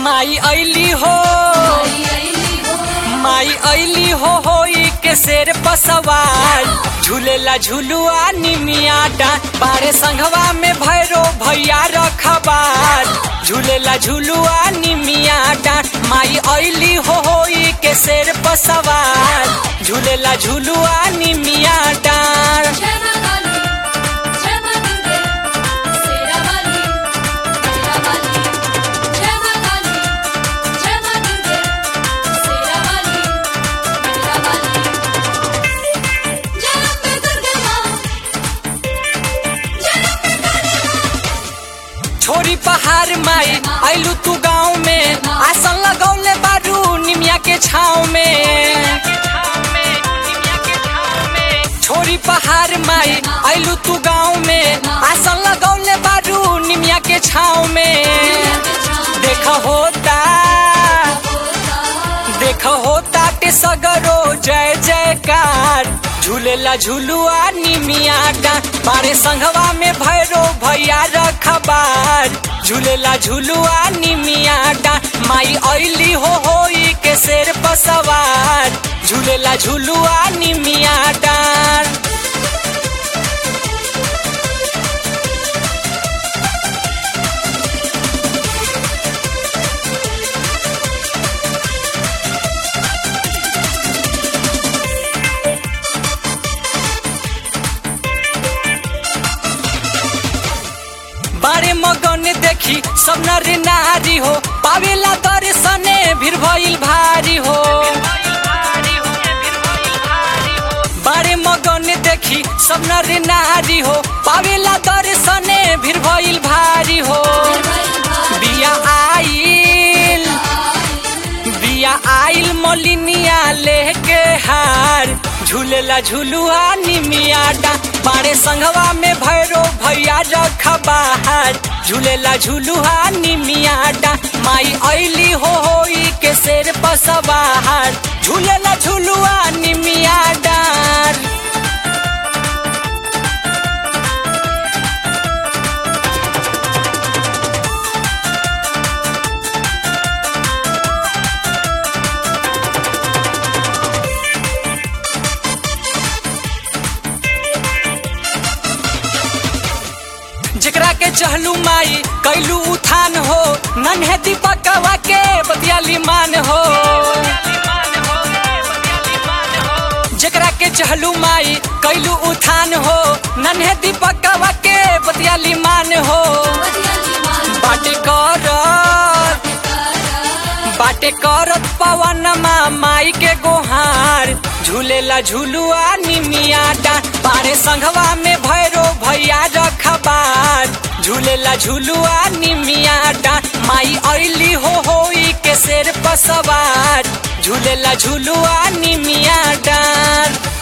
माई ऐली हो माई ऐली हो होई के शेर पसवार झूलेला झुलुआ निमिया डांट बारे संघवा में भैरो भैया रखबार झूलेला झुलुआ निमिया डांट माई ऐली हो होई के शेर पसवार झूलेला झुलुआ निमिया डांट छोरी पहाड़ माई आइलू तू गाँव में आसन लगौले बारू निमिया के छाव में छोरी पहाड़ माई आइलू तू गाँव में आसन लगौले बारू निमिया के छाव में देख होता देख होता के सगरो जय जयकार झूलेला झुलुआ निमिया डांट बारे संघवा में भैरो भैया रखबार झूलेला झुलुआ निमिया डांट माई ऐली हो होई के शेर पसवार झूलेला झुलुआ निमिया डांट बारे मगन देखी सब नर नारी हो पावेला दर्शने भीड़ भइल भारी हो बारे मगन देखी सब नर नारी हो पावेला दर्शने भीड़ भइल भारी हो बिया आइल बिया आइल मोलिनिया लेके हार झूलेला झुलुआ निमिया डा बारे संघवा में भैरो भैया रखबार झूलेला झुलुआ निमिया डा माई ऐली हो होई के शेर पसबार झूलेला झुलुआ निमिया डार जेकरा के चहलू माई कैलू उठान हो नन्हे दीपकवा के बतियाली मान हो जेकरा के चहलू माई कैलू उठान हो नन्हे दीपकवा के बतियाली मान हो बाटे करत बाटे करत पवन माई के गोहार झूलेला झुलुआ निमिया डा बारे संघवा में भैरो भैया रखबार झूलेला झुलुआ निमिया डा माई ऐली हो होई के शेर पसवार झूलेला झुलुआ निमिया डार